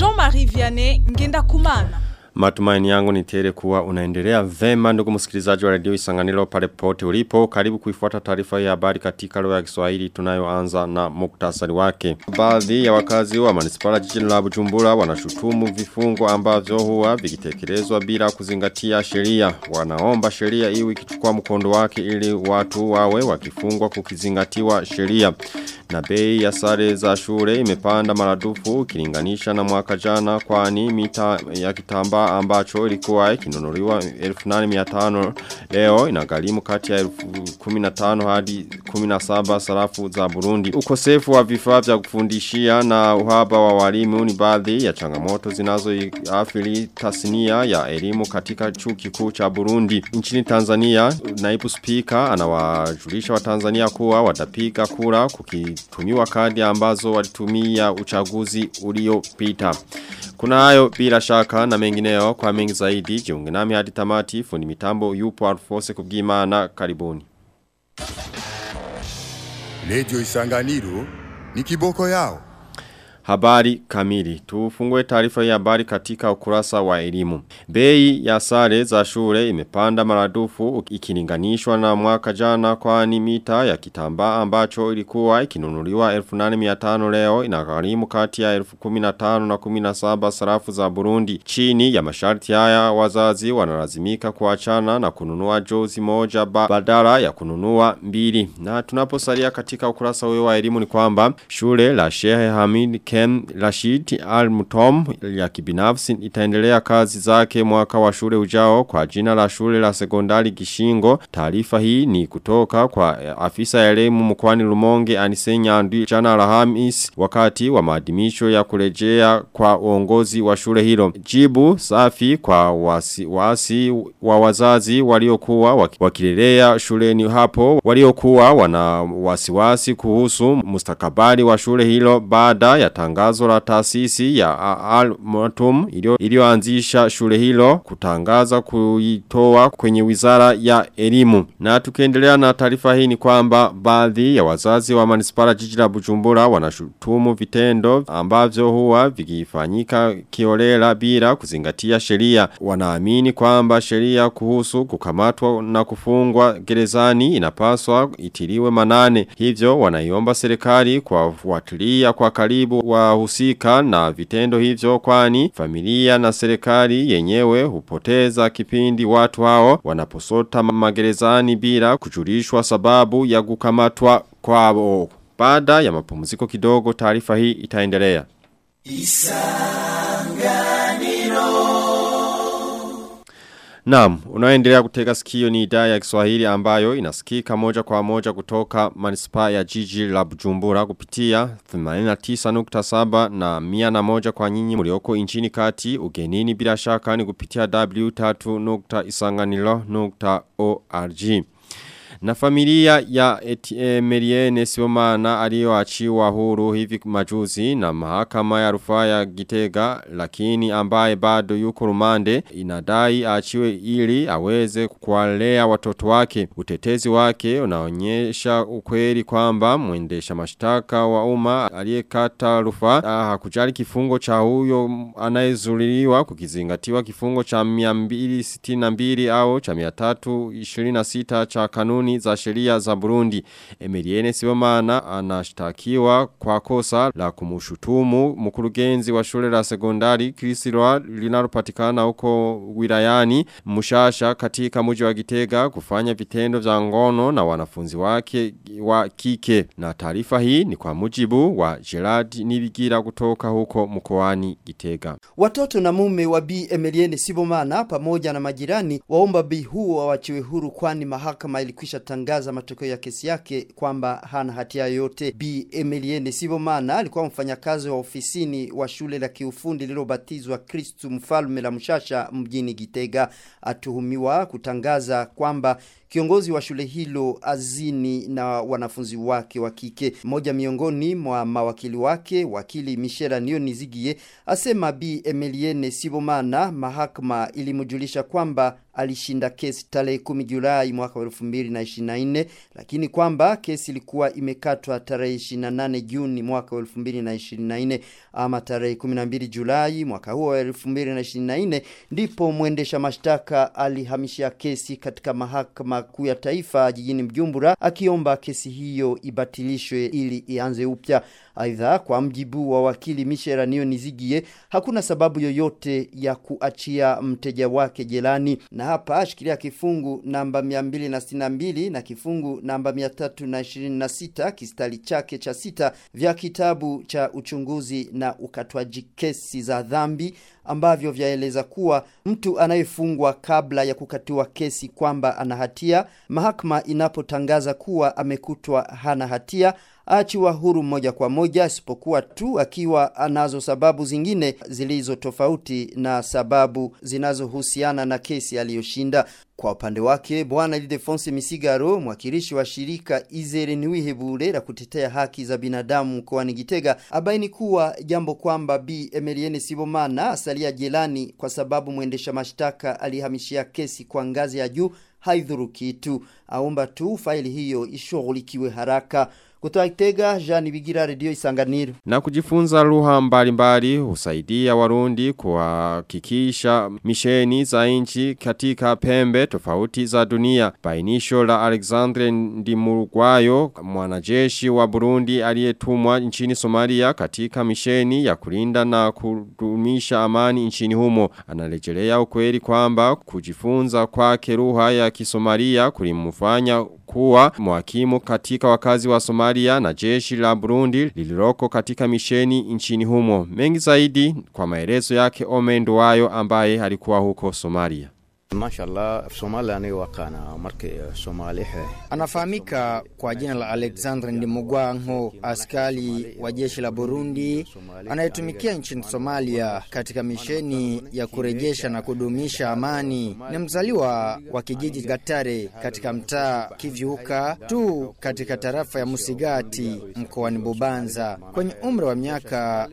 Jean-Marie Vianney Ngenda Kumana. Matumaini yangu ni tele kuwa unaendelea vema ndugu msikilizaji wa radio Isanganiro pale pote ulipo karibu kuifuata taarifa ya habari katika lugha ya Kiswahili tunayoanza na muktasari wake. Baadhi ya wakazi wa manispaa jijini la Bujumbura wanashutumu vifungo ambavyo huwa vikitekelezwa bila kuzingatia sheria. Wanaomba sheria iwe ikichukua mkondo wake ili watu wawe wakifungwa kukizingatiwa sheria. Na bei ya sare za shule imepanda maradufu ukilinganisha na mwaka jana kwani mita ya kitambaa ambacho ilikuwa ikinunuliwa 1800 leo inagharimu kati ya 15 hadi 17 sarafu za Burundi. Ukosefu wa vifaa vya kufundishia na uhaba wa walimu ni baadhi ya changamoto zinazoathiri tasnia ya elimu katika chuo kikuu cha Burundi. Nchini Tanzania naibu spika anawajulisha wa Tanzania kuwa watapiga kura kukitumiwa kadi ambazo walitumia uchaguzi uliopita. Kuna hayo bila shaka na mengineo kwa mengi zaidi jiunge nami hadi tamati fundi mitambo yupo Alfose kubwimana karibuni. Radio Isanganiro ni kiboko yao. Habari kamili. Tufungue taarifa ya habari katika ukurasa wa elimu. Bei ya sare za shule imepanda maradufu ikilinganishwa na mwaka jana kwani mita ya kitambaa ambacho ilikuwa ikinunuliwa 1800 leo inagharimu kati ya 1015 na 17 sarafu za Burundi. Chini ya masharti haya wazazi wanalazimika kuachana na kununua jozi moja ba badala ya kununua mbili. Na tunaposalia katika ukurasa huo wa elimu ni kwamba shule la Sheikh Hamid Ken Rashid Al-Mutom ya kibinafsi itaendelea kazi zake mwaka wa shule ujao kwa jina la shule la sekondari Gishingo. Taarifa hii ni kutoka kwa afisa ya elimu mkoani Rumonge Anisenya Andi jana Alhamis wakati wa maadhimisho ya kurejea kwa uongozi wa shule hilo. Jibu safi kwa wasi, wasi wa wazazi waliokuwa wakilelea shuleni hapo waliokuwa wana wasiwasi kuhusu mustakabali wa shule hilo baada ya tangazo la taasisi ya Al-Matum iliyoanzisha shule hilo kutangaza kuitoa kwenye wizara ya elimu. Na tukiendelea na taarifa hii ni kwamba baadhi ya wazazi wa manispara jiji la Bujumbura wanashutumu vitendo ambavyo huwa vikifanyika kiolela bila kuzingatia sheria. Wanaamini kwamba sheria kuhusu kukamatwa na kufungwa gerezani inapaswa itiliwe manane. Hivyo wanaiomba serikali kwa fuatilia kwa karibu wahusika na vitendo hivyo kwani familia na serikali yenyewe hupoteza kipindi watu hao wanaposota magerezani bila kujulishwa sababu ya kukamatwa kwao. Baada ya mapumziko kidogo taarifa hii itaendelea. Naam, unaendelea kutega sikio ni idhaa ya Kiswahili ambayo inasikika moja kwa moja kutoka manispaa ya jiji la Bujumbura kupitia 89.7 na 101 kwa nyinyi mlioko nchini kati ugenini bila shaka ni kupitia w3.isanganilo.org. Na familia ya Emeliene Siomana aliyoachiwa huru hivi majuzi na mahakama ya rufaa ya Gitega lakini ambaye bado yuko rumande inadai aachiwe ili aweze kuwalea watoto wake. Utetezi wake unaonyesha ukweli kwamba mwendesha mashtaka wa umma aliyekata rufaa hakujali kifungo cha huyo anayezuliliwa kukizingatiwa kifungo cha 262 au cha 326 cha kanuni za sheria za Burundi. Emiliene Sibomana anashtakiwa kwa kosa la kumushutumu mkurugenzi wa shule la sekondari Krisirwa linalopatikana huko wilayani Mushasha katika mji wa Gitega kufanya vitendo vya ngono na wanafunzi wake wa kike. Na taarifa hii ni kwa mujibu wa Gerard Nibigira kutoka huko mkoani Gitega. Watoto na mume wa Bi Emilienne Sibomana pamoja na majirani waomba Bi huo wawachiwe huru kwani mahakama ilikwisha tangaza matokeo ya kesi yake kwamba hana hatia yoyote. Bi Emilienne Sibomana alikuwa mfanyakazi wa ofisini wa shule la kiufundi lililobatizwa Kristu Mfalme la Mshasha mjini Gitega, atuhumiwa kutangaza kwamba kiongozi wa shule hilo azini na wanafunzi wake wa kike. Mmoja miongoni mwa mawakili wake, wakili Michel Nionizigie, asema Bi Emilienne Sibomana mahakama ilimjulisha kwamba alishinda kesi tarehe 10 Julai mwaka wa 2024 lakini kwamba kesi ilikuwa imekatwa tarehe 28 Juni mwaka wa 2024 ama tarehe 12 Julai mwaka huo wa 2024 ndipo mwendesha mashtaka alihamishia kesi katika mahakama kuu ya taifa jijini Mjumbura akiomba kesi hiyo ibatilishwe ili ianze upya. Aidha, kwa mjibu wa wakili Michel Nionizigie, hakuna sababu yoyote ya kuachia mteja wake jelani, na hapa ashikilia kifungu namba 262 na kifungu namba 326 kistali chake cha sita vya kitabu cha uchunguzi na ukatwaji kesi za dhambi ambavyo vyaeleza kuwa mtu anayefungwa kabla ya kukatiwa kesi kwamba ana hatia, mahakama inapotangaza kuwa amekutwa hana hatia aachiwa huru moja kwa moja, isipokuwa tu akiwa anazo sababu zingine zilizo tofauti na sababu zinazohusiana na kesi aliyoshinda. Kwa upande wake bwana Ildefonse Misigaro, mwakilishi wa shirika Izere Niwihebure la kutetea haki za binadamu mkoani Gitega, abaini kuwa jambo kwamba Bi Emilienne Sibomana asalia jelani kwa sababu mwendesha mashtaka alihamishia kesi kwa ngazi ya juu haidhuru kitu. Aomba tu faili hiyo ishughulikiwe haraka. Kutoka Kitega, Jean Bigira, Radio Isanganiro. Na kujifunza lugha mbalimbali husaidia Warundi kuhakikisha misheni za nchi katika pembe tofauti za dunia. Bainisho la Alexandre Ndimurugwayo, mwanajeshi wa Burundi aliyetumwa nchini Somalia katika misheni ya kulinda na kudumisha amani nchini humo. Anarejelea ukweli kwamba kujifunza kwake lugha ya Kisomalia kulimfanya kuwa mwakimu katika wakazi wa Somalia na jeshi la Burundi lililoko katika misheni nchini humo. Mengi zaidi kwa maelezo yake Omendo wayo ambaye alikuwa huko Somalia. Mashallah, Somalia ni wakana marke Somali Anafahamika kwa jina la Alexandre Ndimugwango, askari wa jeshi la Burundi anayetumikia nchini Somalia katika misheni ya kurejesha na kudumisha amani. Ni mzaliwa wa kijiji Gatare katika mtaa Kivyuka tu katika tarafa ya Musigati mkoani Bubanza. Kwenye umri wa miaka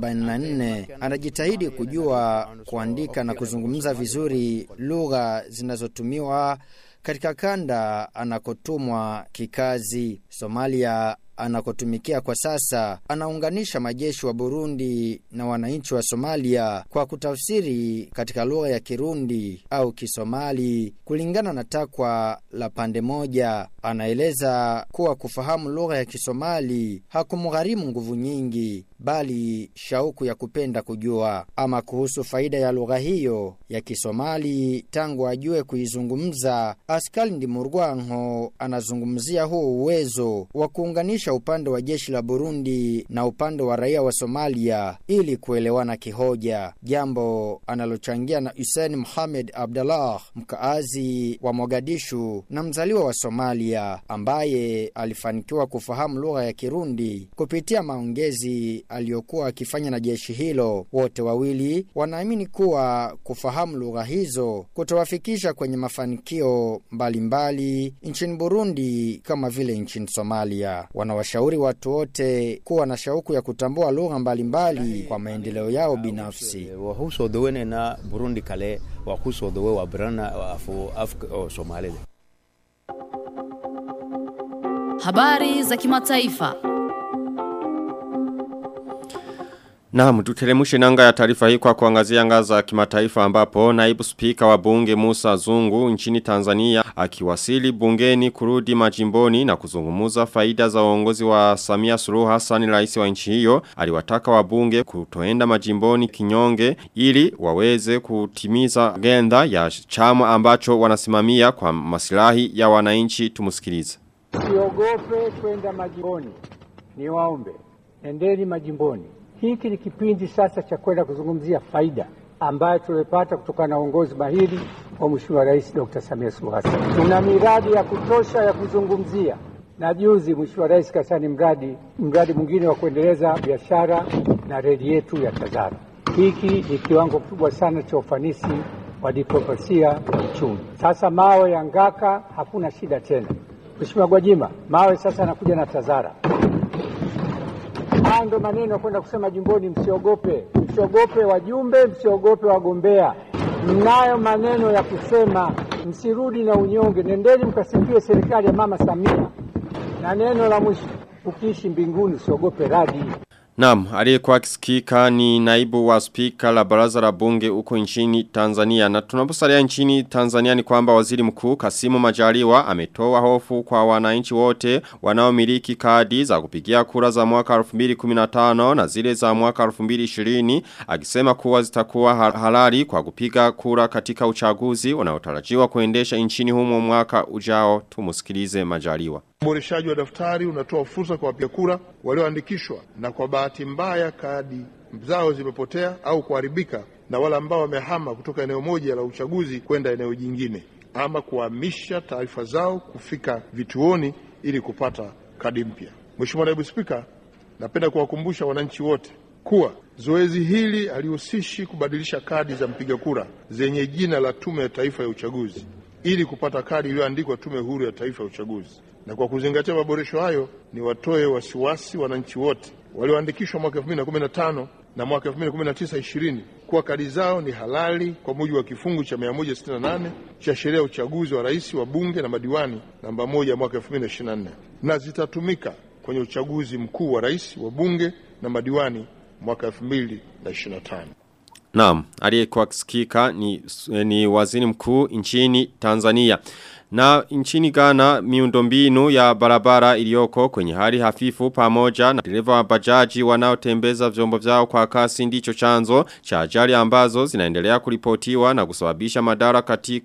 44 anajitahidi kujua kuandika na kuzungumza vizuri lugha zinazotumiwa katika kanda anakotumwa kikazi Somalia anakotumikia kwa sasa anaunganisha majeshi wa Burundi na wananchi wa Somalia kwa kutafsiri katika lugha ya Kirundi au Kisomali kulingana na takwa la pande moja. Anaeleza kuwa kufahamu lugha ya Kisomali hakumgharimu nguvu nyingi, bali shauku ya kupenda kujua. Ama kuhusu faida ya lugha hiyo ya Kisomali tangu ajue kuizungumza, Askali Ndimurwanko anazungumzia huo uwezo wa kuunganisha upande wa jeshi la Burundi na upande wa raia wa Somalia ili kuelewana kihoja, jambo analochangia na Hussein Mohamed Abdallah, mkaazi wa Mogadishu na mzaliwa wa Somalia, ambaye alifanikiwa kufahamu lugha ya Kirundi kupitia maongezi aliyokuwa akifanya na jeshi hilo. Wote wawili wanaamini kuwa kufahamu lugha hizo kutawafikisha kwenye mafanikio mbalimbali nchini Burundi kama vile nchini Somalia. Wanawashauri watu wote kuwa na shauku ya kutambua lugha mbalimbali kwa maendeleo yao binafsi. wakusoo daweynayna Burundi kale waa kusoo dawe waa birana afu afka oo Soomaalida Habari za kimataifa. Naam, tutelemushe nanga ya taarifa hii kwa kuangazia anga za kimataifa ambapo naibu spika wa bunge Musa Zungu nchini Tanzania akiwasili bungeni kurudi majimboni na kuzungumuza faida za uongozi wa Samia Suluhu Hassan rais wa nchi hiyo aliwataka wabunge kutoenda majimboni kinyonge ili waweze kutimiza agenda ya chama ambacho wanasimamia kwa masilahi ya wananchi tumusikilize. Usiogope kwenda majimboni, niwaombe, endeni majimboni. Hiki ni kipindi sasa cha kwenda kuzungumzia faida ambayo tumepata kutokana na uongozi mahiri wa Mheshimiwa Rais Dr. Samia Suluhu Hassan. Tuna miradi ya kutosha ya kuzungumzia, na juzi Mheshimiwa Rais kasani mradi mradi mwingine wa kuendeleza biashara na reli yetu ya Tazara. Hiki ni kiwango kikubwa sana cha ufanisi wa diplomasia ya uchumi. Sasa mawe ya Ngaka hakuna shida tena. Mheshimiwa Gwajima, mawe sasa anakuja na Tazara. Haya ndo maneno ya kwenda kusema jimboni, msiogope, msiogope wajumbe, msiogope wagombea. Mnayo maneno ya kusema, msirudi na unyonge, nendeni mkasifie serikali ya Mama Samia. Na neno la mwisho, ukiishi mbinguni usiogope radi. Naam, aliyekuwa akisikika ni naibu wa spika la baraza la bunge huko nchini Tanzania. Na tunaposalia nchini Tanzania ni kwamba waziri mkuu Kasimu Majaliwa ametoa hofu kwa wananchi wote wanaomiliki kadi za kupigia kura za mwaka 2015 na zile za mwaka 2020 akisema kuwa zitakuwa halali kwa kupiga kura katika uchaguzi unaotarajiwa kuendesha nchini humo mwaka ujao. Tumusikilize Majaliwa. Uboreshaji wa daftari unatoa fursa kwa wapiga kura walioandikishwa na kwa bahati mbaya kadi zao zimepotea au kuharibika, na wale ambao wamehama kutoka eneo moja la uchaguzi kwenda eneo jingine, ama kuhamisha taarifa zao kufika vituoni ili kupata kadi mpya. Mheshimiwa Naibu Spika, napenda kuwakumbusha wananchi wote kuwa zoezi hili halihusishi kubadilisha kadi za mpiga kura zenye jina la Tume ya Taifa ya Uchaguzi ili kupata kadi iliyoandikwa Tume Huru ya Taifa ya Uchaguzi na kwa kuzingatia maboresho hayo ni watoe wasiwasi wananchi wote walioandikishwa mwaka 2015 na mwaka 2019 20 kuwa kadi zao ni halali kwa mujibu wa kifungu cha 168 cha sheria ya uchaguzi wa rais wa bunge na madiwani namba moja mwaka 2024 na zitatumika kwenye uchaguzi mkuu wa rais wa bunge na madiwani mwaka 2025. Naam, aliyekuwa akisikika ni, ni waziri mkuu nchini Tanzania. Na nchini Ghana miundombinu ya barabara iliyoko kwenye hali hafifu pamoja na dereva wa bajaji wanaotembeza vyombo vyao kwa kasi ndicho chanzo cha ajali ambazo zinaendelea kuripotiwa na kusababisha madara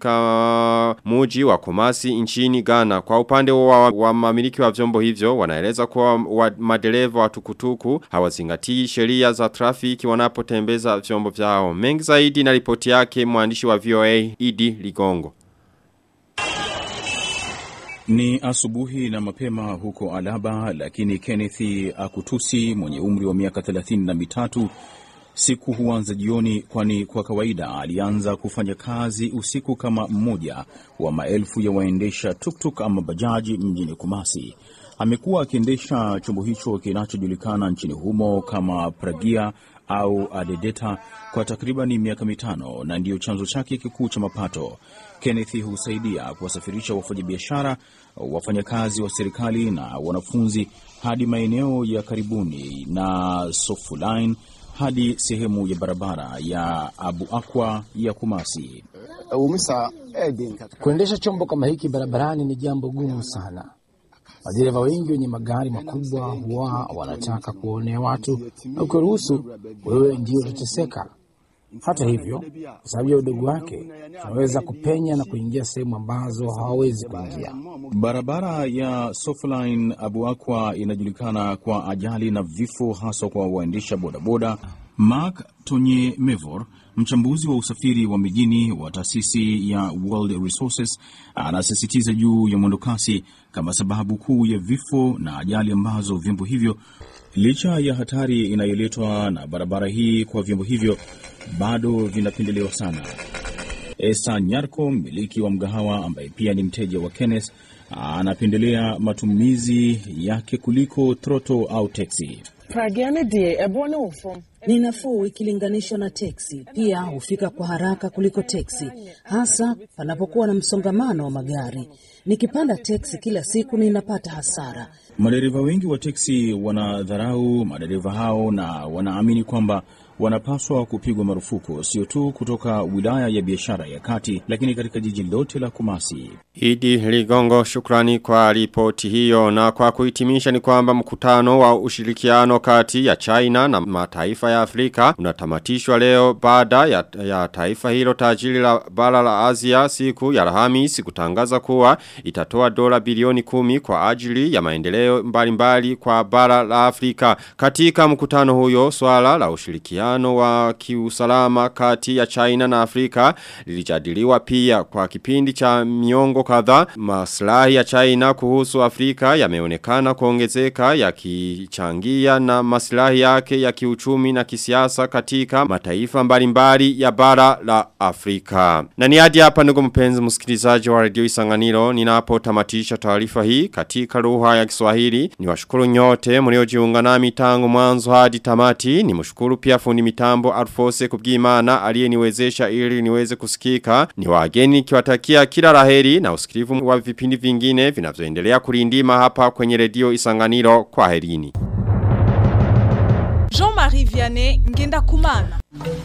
katika muji wa Kumasi nchini Ghana. Kwa upande wa, wa mamiliki wa vyombo hivyo wanaeleza kuwa wa madereva wa tukutuku hawazingatii sheria za trafiki wanapotembeza vyombo vyao. Mengi zaidi na ripoti yake mwandishi wa VOA Idi Ligongo. Ni asubuhi na mapema huko Alaba, lakini Kenneth Akutusi mwenye umri wa miaka thelathini na mitatu siku huanza jioni, kwani kwa kawaida alianza kufanya kazi usiku kama mmoja wa maelfu ya waendesha tuktuk ama bajaji mjini Kumasi. Amekuwa akiendesha chombo hicho kinachojulikana nchini humo kama Pragia au Adedeta kwa takribani miaka mitano na ndiyo chanzo chake kikuu cha mapato. Kenneth husaidia kuwasafirisha wafanyabiashara, wafanyakazi wa serikali na wanafunzi hadi maeneo ya karibuni na Sofuline hadi sehemu ya barabara ya Abu Akwa ya Kumasi. Kuendesha chombo kama hiki barabarani ni jambo gumu sana. Madereva wengi wenye magari makubwa huwa wanataka kuonea watu, na ukiruhusu wewe ndio utateseka. Hata hivyo, kwa sababu ya udogo wake, tunaweza kupenya na kuingia sehemu ambazo hawawezi kuingia. Barabara ya Sofaline Abu Akwa inajulikana kwa ajali na vifo, haswa kwa waendesha bodaboda. Mark Tonye Mevor, mchambuzi wa usafiri wa mijini wa taasisi ya World Resources, anasisitiza juu ya mwendokasi kama sababu kuu ya vifo na ajali ambazo vyombo hivyo, licha ya hatari inayoletwa na barabara hii kwa vyombo hivyo, bado vinapendelewa sana. Esa Nyarko, mmiliki wa mgahawa ambaye pia ni mteja wa Kenneth, anapendelea matumizi yake kuliko troto au teksi. Ni nafuu ikilinganishwa na teksi. Pia hufika kwa haraka kuliko teksi, hasa panapokuwa na msongamano wa magari. Nikipanda teksi kila siku ninapata hasara. Madereva wengi wa teksi wanadharau madereva hao na wanaamini kwamba wanapaswa kupigwa marufuku sio tu kutoka wilaya ya biashara ya kati, lakini katika jiji lote la Kumasi. Idi Ligongo shukrani kwa ripoti hiyo na kwa kuhitimisha ni kwamba mkutano wa ushirikiano kati ya China na mataifa ya Afrika unatamatishwa leo baada ya, ya taifa hilo tajiri la bara la Asia siku ya Alhamisi kutangaza kuwa itatoa dola bilioni kumi kwa ajili ya maendeleo mbalimbali kwa bara la Afrika. Katika mkutano huyo swala la ushirikiano uhusiano wa kiusalama kati ya China na Afrika lilijadiliwa pia kwa kipindi cha miongo kadhaa maslahi ya China kuhusu Afrika yameonekana kuongezeka yakichangia na maslahi yake ya kiuchumi na kisiasa katika mataifa mbalimbali ya bara la Afrika. Na ni hadi hapa ndugu mpenzi msikilizaji wa Radio Isanganiro ninapotamatisha taarifa hii katika lugha ya Kiswahili. Niwashukuru nyote mliojiunga nami tangu mwanzo hadi tamati. Nimshukuru pia fundi mitambo Alfose Kubwimana aliyeniwezesha ili niweze kusikika. Ni wageni kiwatakia kila laheri na usikilivu wa vipindi vingine vinavyoendelea kulindima hapa kwenye redio Isanganiro kwa herini. Jean-Marie Vianney Ngenda Kumana.